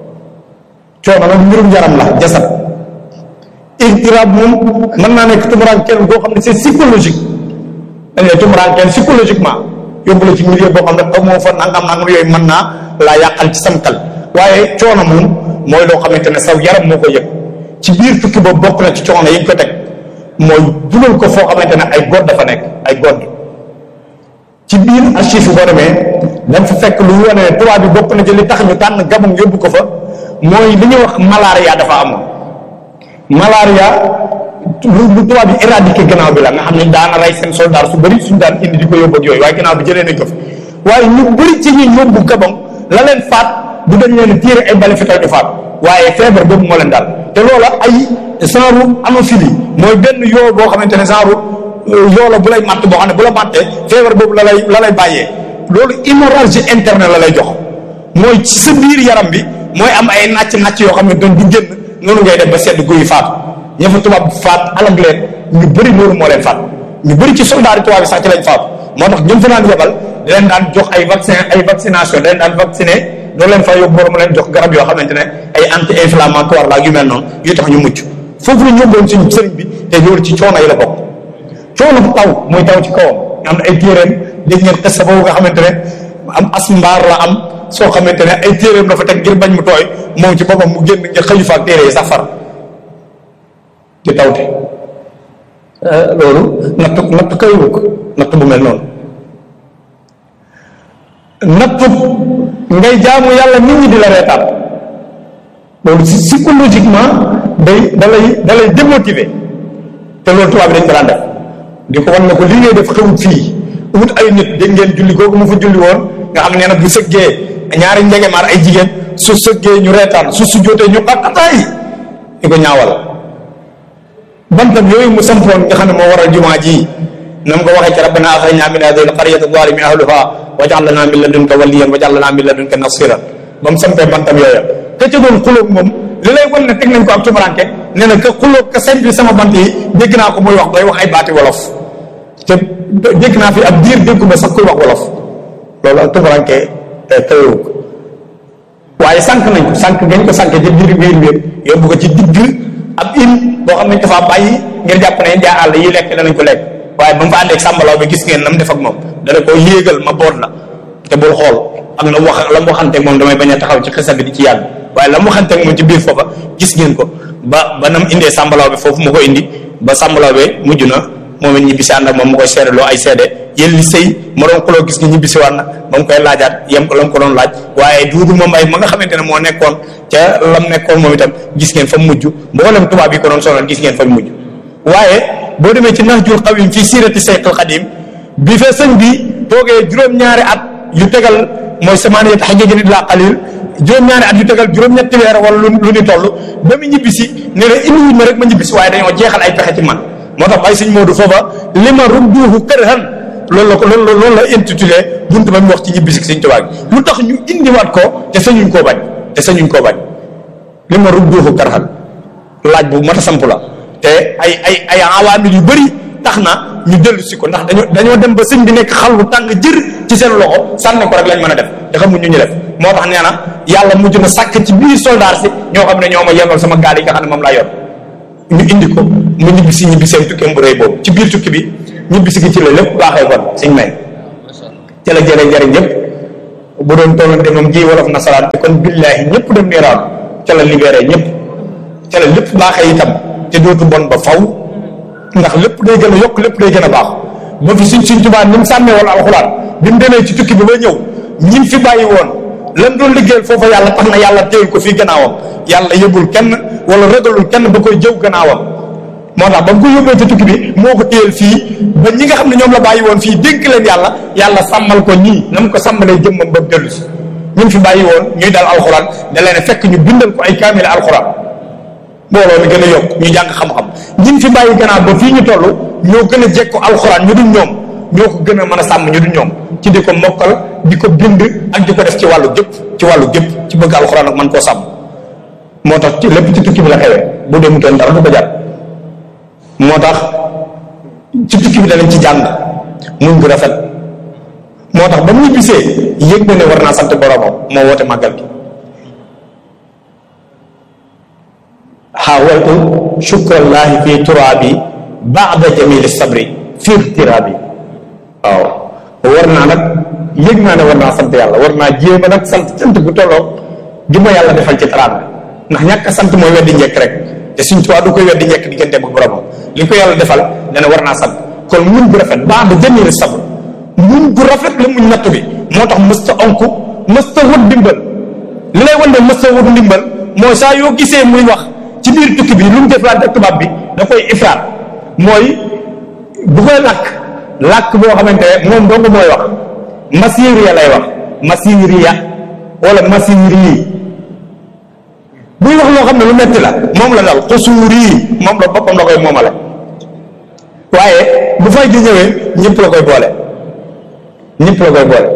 coono nag mbirum yaram la jasad irtiraab moom mën naa nekk tumuraankeel boo xam ne c'est psychologique dañ lay tumuraankeel psychologiquement yóbbu la ci milieu boo xam ne amoo fa nangam nangam yooyu mën naa laa yàqal ci sam xel waaye coono moom mooy loo xamante ne saw yaram moo ko yëg ci biir tukki boobu bokk na ci coono yi ñu ko teg mooy dugal ko foo xamante ne ay god dafa nekk ay god ci biir archive boo demee dañ fa fekk lu wane ne tubaab bi bokk na ci li tax ñu tànn Gabon yóbbu ko fa mooy li ñuy wax malaria dafa amoon malaria lu lu tubaab bi éradiqué gannaaw bi la nga xam ne daana rey seen soldat su bëri suñu daan indi di ko yóbbu ak yooyu waaye gannaaw bi jëlee nañ ko fi waaye ñu bëri ci ñi yóbbu Gabon la leen faat du dañ leen tiire ay bali fital ñu faat waaye feebar boobu moo leen daal te loola ay genre hémophilie mooy benn yoo boo xamante ne genre yoo la bu lay matt boo xam ne bu la mattee feebar boobu la lay la lay bàyyee loolu hémorragie interne la lay jox mooy ci sa biir yaram bi mooy am ay nàcc-nàcc yoo xam ne doon di génn noonu ngay def ba sedd guy faatu ña fa tubaab faat alag leen ñu bëri loolu moo leen faat ñu bëri ci soldat yi tubaab yi sax ci lañ faatu moo tax ñoom fa naan yebal di leen daan jox ay vaccin ay vaccination di leen daan vacciné doo leen fa yóbbu borom leen jox garab yoo xamante ne ay anti inflammatoire la yu mel noonu yu tax ñu mucc foofu la ñu yóbboon suñu sëriñ bi te loolu ci coono yi la bokk coono bu taw mooy taw ci kawam am na ay téeréem dégg ngeen xes boobu nga xamante ne am as mbaar la am soo xamante ne ay téeréem dafa teg ngir bañ mu tooy moom ci boppam mu génn ngir xëyu fa ak téere yi sax far di tawte loolu nattu nattu kayiwu ko nattu bu mel noonu nattu ngay jaamu yàlla nit ñi di la reetaan loolu si psychologiquement day da lay da lay démotiver te loolu tubaab bi dañ ko daan def di ko wan ne ko li ngay def xewut fii wut ay nit dégg ngeen julli googu mu fa julli woon nga xam ne na bu sëggee ñaari njegemaar ay jigéen su sëggee ñu reetaan su su jotee ñu xaqataay di ko ñaawal bantam yooyu mu sampoon nga xam ne moo waral jumaa ji na mu ko waxee ci rabbana axrijna min hadihi alqaryati zalimi ahluha waj'al lana min ladunka waliyan waj'al lana min ladunka nasiran ba mu sampee bantam yooya ka ca doon xulóog moom li lay wan ne teg nañ ko ak tumuranke nee na ka xulóog ka sañ bi sama bant yi dégg naa ko muy wax bay wax ay baati wolof te dégg naa fi ab diir déggu ma sax kuy wax wolof loolu ak tumuranke kawewu ko waaye sànq nañ ko sànq gañ ko sànq ci biir biir biir yóbbu ko ci digg ab île boo xam ne dafa bàyyi ngir jàpp ne jaa àll yi lekk danañ ko lekk waaye ba mu fa àndeeg sàmbalaw bi gis ngeen na mu def ak moom dana ko yéegal ma boot la te bul xool ak la mu wax la mu waxanteeg moom damay bañ a taxaw ci xisa bi di ci yàgg waaye la mu waxanteeg moom ci biir foofa gis ngeen ko ba ba nam indee sàmbalaw bi foofu mu ko indi ba sàmbalaw bi mujj na moom it ñibbisi ànd ak moom mu koy seedeloo ay seede yéen li sëy ma doon xuloo gis nga ñibbisi waat na ba mu koy laajaat yem ko la mu ko doon laaj waaye duudu moom ay ma nga xamante ne moo nekkoon ca lam nekkoon moom itam gis ngeen fa mujj mboolem tubaab yi ko doon sonal gis ngeen fa mujj waaye boo demee ci Nahjul Qadim fii siirati Sayxul Xadim bi fa sëñ bi toogee juróom-ñaari at yu tegal mooy samaaniyat hajjajin illaa qaliil juróom-ñaari at yu tegal juróom-ñetti weer wala lu lu ni toll ba mu ñibbisi ne la indiwuñ ma rek ma ñibbisi waaye dañoo jeexal ay pexe ci man moo tax ay sëñ Moodu foofa li ma rudduuhu kërhan loolu la ko loolu loolu la intitulé buntu ba mu wax ci ñibbisi sëñ Tuubaa gi lu tax ñu indiwaat ko te sañuñ koo bañ te sañuñ koo bañ li ma rudduuhu kërhan laaj bu mat a samp la te ay ay ay awaamil yu bëri tax na ñu dellu si ko ndax dañoo dañoo dem ba sëñ bi nekk xal bu tàng jër ci seen loxo sànni ko rek lañ mën a def te xamuñ ñu ñu def moo tax nee na yàlla mujj na sàkk ci biir soldat si ñoo xam ne ñoo ma yemal sama gaal yi nga xam ne moom laa yor ñu indi ko mu ñibbisi ñibbiseem tukkeem bu rëy boobu ci biir tukki bi ñibbisi gi ci la lépp baaxee kon suñ may ca la jëlee njëriñ ñëpp bu doon tollante moom ji wolof nasaraan te kon billaahi ñëpp dem niiraan ca la libéré ñëpp ca la lépp baaxee itam te dootu bon ba faw ndax lépp day gën a yokk lépp day gën a baax ba fi suñ suñ tubaa ni mu sàmmee wala alxuraan bi mu demee ci tukki bi ba ñëw ñim fi bàyyi woon lan doon liggéeyal foofa yàlla tax na yàlla téyul ko fii gannaawam yàlla yëbul kenn wala ragalul kenn ba koy jëw gannaawam moo tax ba mu ko yóbbee ci tukki bi moo ko téyel fii ba ñi nga xam ne ñoom la bàyyi woon fii dénk leen yàlla yàlla sàmmal ko ñii na mu ko sàmmalee jëmmam ba mu dellu si ñun fi bàyyi woon ñuy dal alxuraan da leen fekk ñu bindal ko ay kaamil alxuraan mbooloo mi gën a yokk ñu jàng xam-xam ñin fi bàyyi gannaaw ba fii ñu toll ñoo gën a jekko alxuraan ñu dul ñoom ñoo ko gën a mën a sàmm ñu dul ñoom ci di ko mokkal di ko bind ak di ko def ci wàllu gépp ci wàllu gépp ci bëgg alxuraan ak man koo sàmm moo tax ci lépp ci tukki bi la xewee bu dem toon dara du ko jar moo tax ci tukki bi danañ ci jàng muñ gu rafet moo tax ba muy bisee yëg na ne war naa sant boromam moo woote màggal gi xaawaltu shukrallaahi fi turaabi baada jamili sabri fi irtiraabi waaw war naa nag yëg naa ne war naa sant yàlla war naa jéema nag sant sant gu tolloo gi ma yàlla defal ci teraanga ndax ñàkk a sant mooy weddi njëkk rek te suñ tubaab du koy weddi njëkk diggante bu boromam li ko yàlla defal ne ne war naa sant kon muñ gu rafet baada jamili sabri muñ gu rafet la muñ nattu bi moo tax mësta onku mësta wut ndimbal li lay wan ne mësta wut ndimbal mooy saa yoo gisee muy wax ci biir tukki bi lu mu deflante ak tubaab bi da koy ifraat mooy bu koy làkk làkk boo xamante ne moom dong mooy wax masiriya lay wax masiriya wala masiri buy wax loo xam ne lu metti la moom la dal xusuuri moom la boppam la koy moomale waaye bu fay gi ñëwee ñëpp la koy boole ñëpp la koy boole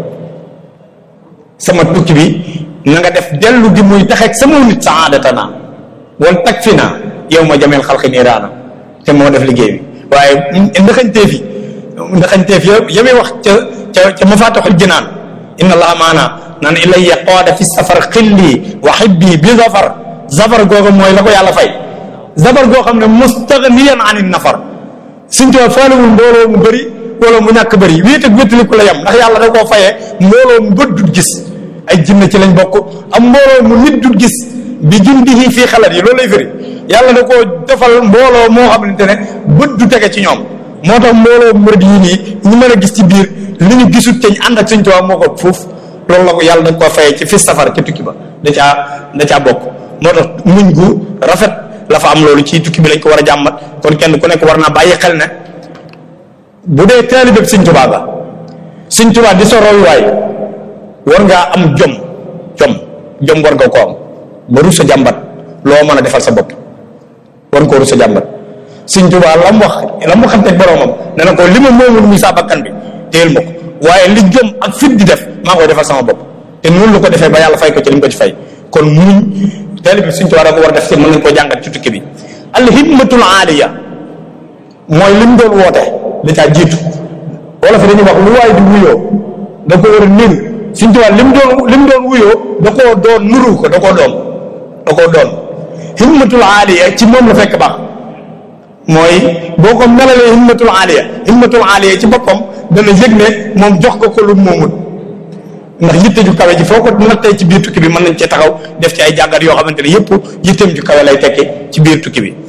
sama tukki bi na nga def dellu gi muy taxeeg sama nit saadatana wal tag fi naa yow ma jameel xalqi niiraana te moo def liggéey bi waaye ndaxañteef yi ndaxañteef ya yamay wax ca ca ca mafatixul jinaan inna allaha maana naan ilayya qaada fi safar xilli wa xibbi bi zafar zafar googa mooy la ko yàlla fay zafar goo xam ne mustaghniyan an nafar suñ too faalewul mbooloo mu bëri wala mu ñàkk bëri wéet ak wéttaliku la yem ndax yàlla da koo fayee mbooloo mu bët dut gis ay jinne ci lañ bokk am mbooloo mu nit dut gis bi jundihi fii xalat yi loolu lay firi yàlla da koo defal mbooloo moo xamante ne bët du tege ci ñoom moo tax mbooloo murid yi nii ñu mën a gis ci biir li ñu gisut te ñu ànd ak Sëñ Tuubaa moo ko foofu loolu la ko yàlla da koo fayee ci fi safar ci tukki ba da caa da caa bokk moo tax muñ gu rafet la fa am loolu ci tukki bi lañ ko war a jàmbat kon kenn ku nekk war naa bàyyi xel ne bu dee taalibe Sëñ Tuubaa ba Sëñ Tuubaa di sa royuwaay war ngaa am jom jom jom war nga ko am ba rus sa jàmbat loo mën a defal sa bopp war nga koo rus sa jàmbat Sëñ Tuubaa la mu wax la mu xam te boromam ne na ko li ma moomul muy saa bakkan bi téyel ma ko waaye li jom ak fit di def maa koy defal sama bopp te noonu la ko defee ba yàlla fay ko ci li mu ko ci fay kon muñ teel bi Sëñ Tuubaa da ko war a def ci mën nañ koo jàngat ci tukki bi al himmatul aaliya mooy li mu doon woote da caa jiitu wala fi dañuy wax lu waay di wuyoo da ko war a niru Sëñ Tuubaa li mu doon li mu doon wuyoo da koo doon nuru ko da koo doon da koo doon himmatul aaliya ci moom la fekk baax mooy boo ko melalee himmatul aaliya himmatul aaliya ci boppam dana yëg ne moom jox ko ko lu moomut ndax yitte ju kawe ji foo ko nattee ci biir tukki bi mën nañ cee taxaw def ci ay jàngat yoo xamante ne yëpp yitteem ju kawe lay tekki ci biir tukki bi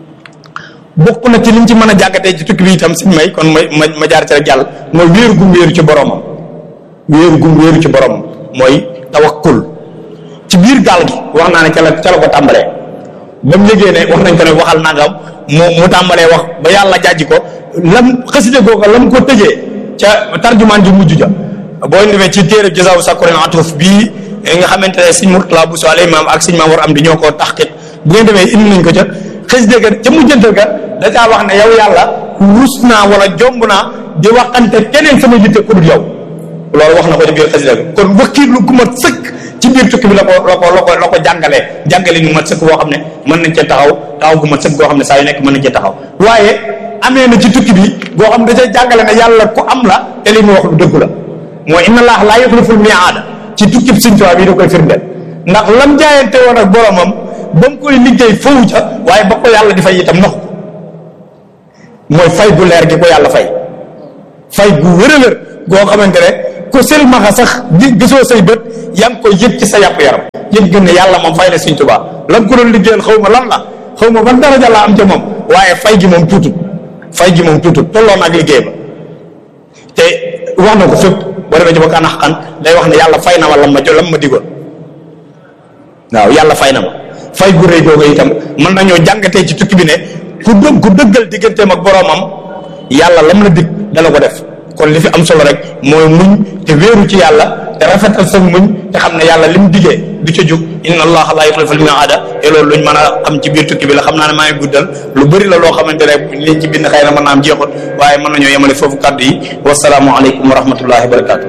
bokk na ci liñ ci mën a jàngatee ci tukki bi itam suñ may kon ma ma ma jaar ci rek jàll mooy wéeru gum wéeru ci boromam wéeru gum wéeru ci boromam mooy tawakkul ci biir gaal gi wax naa ne ca la ca la ko tàmbalee ba mu yëgee ne wax nañ ko ne waxal nangam mu mu tàmbalee wax ba yàlla jàjji ko lam xaside googa lam ko tëjee ca tarjumaan ji mujj ja boo demee ci téere jazaaw sakurin atuf bii nga xamante ne sëñ Murtala bu soale maam ak sëñ maam war am di ñoo koo taxqiq bu ngeen demee indi nañ ko ca xaside ga ca mujjantal ga da caa wax ne yow yàlla rus naa wala jomb naa di waxante keneen sama yitte ku dul yow loolu wax na ko ci biir xaside ga kon wakiirlu gu mat sëkk ci biir tukki bi la ko la ko la ko la ko jàngalee jàngale ñu mat sëkk boo xam ne mën nañ cee taxaw taxaw gu mat sëkk boo xam ne saa yu nekk mën nañ cee taxaw waaye amee na ci tukki bi boo xam ne da cay jàngale ne yàlla ku am la te li mu wax lu dëggu la mooy inna allah laa yuxliful miaada ci tukkib Sëñ Tuubaa bi da koy firndeel ndax lam jaayante woon ak boromam ba mu koy liggéey foofu ca waaye ba ko yàlla di fay itam naxu mooy fay gu leer gi ko yàlla fay fay gu wërëwër goo xamante ne ko silmaxa sax di gisoo say bët yaa ngi koy yëg ci sa yàpp yaram yëg gën ne yàlla moom fay na Sëñ Tuubaa lan ko doon liggéeyal xaw ma lan la xaw ma ban daraja la am ca moom waaye fay gi moom tuutut fay gi moom tuutut tolloon ak liggéey ba te wax na ko fépp boo demee ci ba kan xaqan day wax ne yàlla fay na ma lam ma jo lam ma digoon waaw yàlla fay na ma fay gu rëy googu itam mën nañoo jàngatee ci tukki bi ne ku dëgg ku dëggal digganteem ak boroomam yàlla lam la dig dana ko def kon li fi am solo rek mooy muñ te wéeru ci yàlla te rafetal sa muñ te xam ne yàlla lim digee du ca jug inna allaha la yuxlifu l-mi'aada te loolu luñ mën a xam ci biir tukki bi la xam naa ne maa ngi guddal lu bëri la loo xamante ne liñ ci bind xëy na mën naa am jeexut waaye mën nañoo yemale foofu kàddu yi wasalaamu aleykum wa rahmatullahi wa barakatu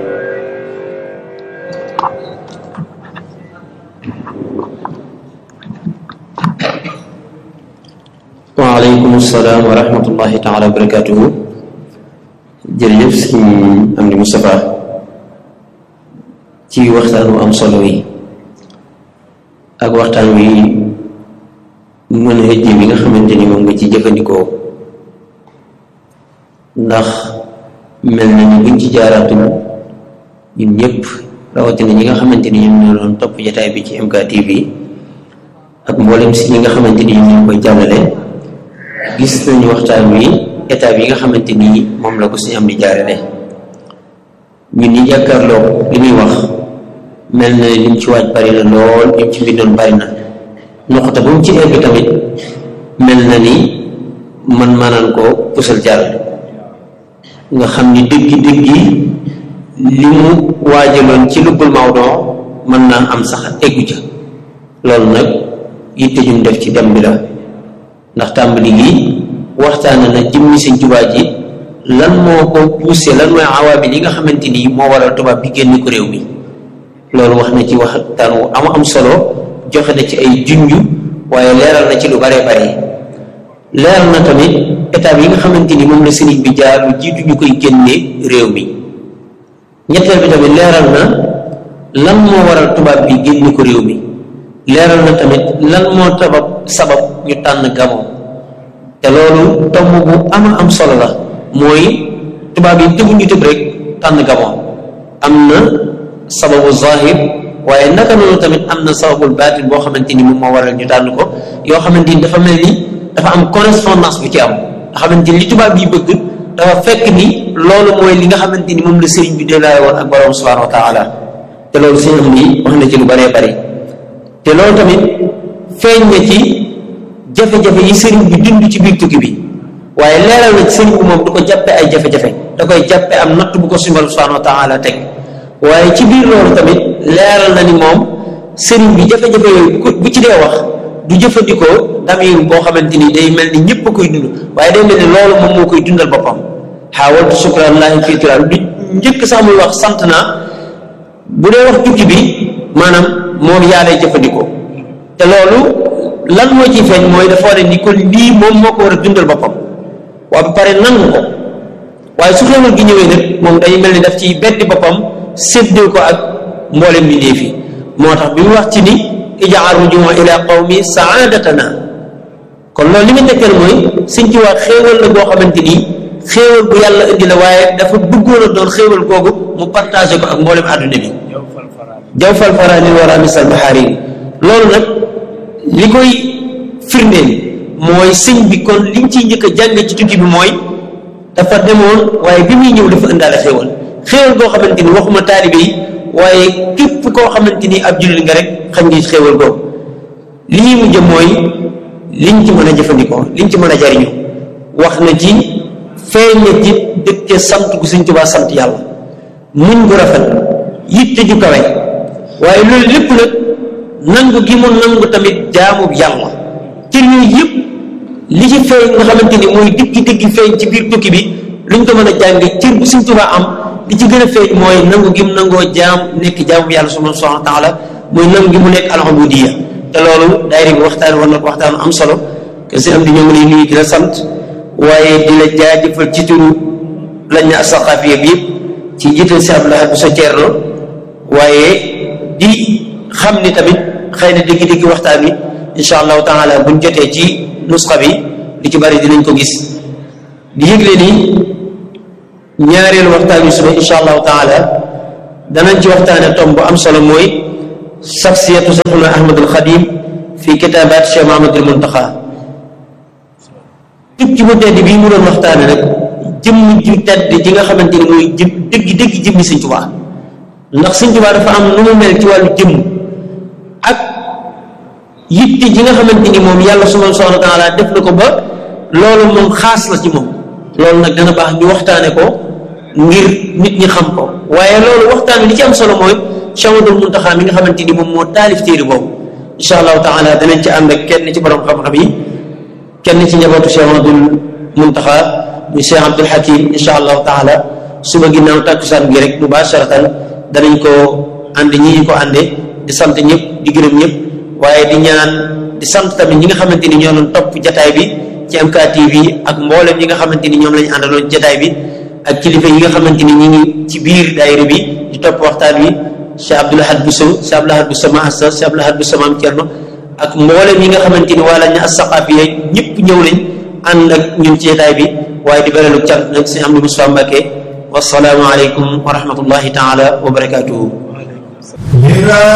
waaleykum salaam wa rahmatullahi taala wa barakatuhu jërëjëf si am di Moustapha ci waxtaan wu am solo yi ak waxtaan wi mën a hëjje bi nga xamante ni moom nga ci jëfandikoo ndax mel na ni buñ ci jaaraatul ñun ñëpp rawatina ñi nga xamante ni ñoom ñoo doon topp jataay bi ci MKTV ak mboolem si ñi nga xamante ni ñoom ñoo koy jàllale gis nañu waxtaan wi état bi nga xamante ni moom la ko suñu am di jaarale ñun ñi jàkkaarloo li muy wax mel na lim ci waaj bari na lool lim ci mbindoon bari na noxta ba mu ci egg tamit mel na ni man maanaan ko pusal jàll nga xam ni dëggi dëggi li mu waajaloon ci lubbul Maodo mën naa am sax eggu ca loolu nag yitte jum def ci dem bi la ndax tàmbali gi waxtaane na jëmmi sëñ Tuubaa ji lan moo ko poussé lan mooy awaabil yi nga xamante ni moo waral tubaab bi génn ko réew mi loolu wax na ci waxtaan wu am am solo joxe na ci ay junju waaye leeral na ci lu bare bare leeral na tamit étape yi nga xamante ni moom la sëriñ bi jaar lu jiitu ñu koy génne réew mi ñetteel bi tamit leeral na lan moo waral tubaab bi génn ko réew mi leeral na tamit lan moo tabab sabab ñu tànn gamoo te loolu tomb bu ama am solo la mooy tubaab yi tëbu ñu tëb rek tànn gamoo am na sababu zahir waaye naka noonu tamit am na sababul baatin boo xamante ni moom moo waral ñu tànn ko yoo xamante ni dafa mel ni dafa am correspondance bu ci am nga xamante ni li tubaab yi bëgg dafa fekk ni loolu mooy li nga xamante ni moom la sëriñ bi délaay woon ak borom subhanahu wa taala te loolu sëñ am ni wax na ci lu bëree bëri te loolu tamit feeñ na ci jafe-jafe yi sëriñ bi dund ci biir tukki bi waaye leeral na ci sëriñ bi moom du ko jàppe ay jafe-jafe da koy jàppe am natt bu ko sumbal subhanahu wa taala teg waaye ci biir loolu tamit leeral na ni moom sëriñ bi jafe-jafe yooyu bu ci dee wax du jëfandikoo damir boo xamante ni day mel ni ñëpp a koy dund waaye day mel ni loolu moom moo koy dundal boppam xaawaltu sukranallahi fii turaal du njëkk sax muy wax sant naa bu dee wax tukki bi maanaam moom yaa lay jëfandikoo te loolu lan moo ciy feeñ mooy dafa war ni kon lii moom moo ko war a dundal boppam waaye ba pare nangu ko waaye su xéewal gi ñëwee nag moom day mel ni daf ci beddi boppam séddoo ko ak mboolem bi ndee fi moo tax bi mu wax ci ni ijaal rujuma ila qawmi saadatana kon loolu li nga tekkal mooy sëñ ci waa xéewal la boo xamante ni xéewal bu yàlla indi la waaye dafa bëggoon a doon xéewal googu mu partagé ko ak mboolem àdduna bi jaw fal faraani wara misal baharin loolu nag li koy firndeel mooy sëñ bi kon liñ ciy njëkk a jàng ci tukki bi mooy dafa demoon waaye bi muy ñëw dafa indaale xéewal xéewal boo xamante ni waxuma taalibe yi waaye képp koo xamante ni ab jullit nga rek xam ngi xéewal boobu li ñuy mujj mooy liñ ci mën a jëfandikoo liñ ci mën a jariñu wax na ci feeñ na ci dëkke sant gu Sëñ Tuubaa sant yàlla muñ gu rafet yitte ju kawe waaye loolu lépp nag nangu gi mu nangu tamit jaamu yàlla cër yooyu yëpp li ci feeñ nga xamante ni mooy diggi diggi feeñ ci biir tukki bi luñ ko mën a jàng cër bu Sëñ Tuubaa am li ci gën a feeñ mooy nangu gi mu nangoo jaam nekk jaamu yàlla subhaanahu wa taala mooy nangu gi mu nekk al-ubudiyya te loolu daayira bi waxtaan war na ko waxtaanu am solo que si am di ñoo ngi lay nuyu di la sant waaye di la jaajëfal ci turu lañ na asaqaafiya bi yëpp ci jiital si Abdoulaye bu sa Ceerno waaye di xam ni tamit xëy na dégg-dégg waxtaan wi insha allahu taala buñ jotee ci nusxa bi li ci bari dinañ ko gis di yëgle ni ñaareelu waxtaan wi suba insha allahu taala danañ ci waxtaane tom bu am solo mooy saxsiyatu Cheikhuna Ahmadul Xadim fi kitaabaat Cheikh Mahamadul Muntaxa tukki bu tedd bii mu doon waxtaane rek jëmm ju tedd ji nga xamante ni mooy jëm dëgg dëgg jëmmi Sëñ Tuubaa ndax Sëñ Tuubaa dafa am nu mu mel ci wàllu jëmm ak yitte ji nga xamante ni moom yàlla subhaanahu wa taala def na ko ba loolu moom xaas la ci moom loolu nag dana baax ñu waxtaane ko ngir nit ñi xam ko waaye loolu waxtaan wi li ci am solo mooy Cheikh Ahmadul Muntaxa mi nga xamante ni moom moo taalif téere boobu insha allahu taala danañ ci ànd ak kenn ci borom xam-xam yi kenn ci njabootu Cheikh Ahmadul Muntaxa muy Cheikh Abdul Hakim insha allahu taala suba ginnaaw takkusaan gi rek mubasharatan danañ ko ànd ñi ñu ko ànde di sant ñëpp di gërëm ñëpp waaye di ñaan di sant tamit ñi nga xamante ni ñoo doon topp jataay bi ci MKTV ak mboolem ñi nga xamante ni ñoom lañu àndaloon jataay bi ak kilifa yi nga xamante ni ñi ngi ci biir daayira bi di topp waxtaan wi Cheikh Abdoul Ahad Bousso Cheikh Abdoul Ahad Bousso Mahassa Cheikh Abdoul Ahad Bousso Maam Cerno ak mboolem yi nga xamante ni wala ñu as-saqaafi yi ñëpp ñëw nañ ànd ak ñun ci jataay bi waaye di beralu cant nag si Amdi Moussa Mbacke wasalaamu aleykum wa rahmatullahi taala wa barakatuhu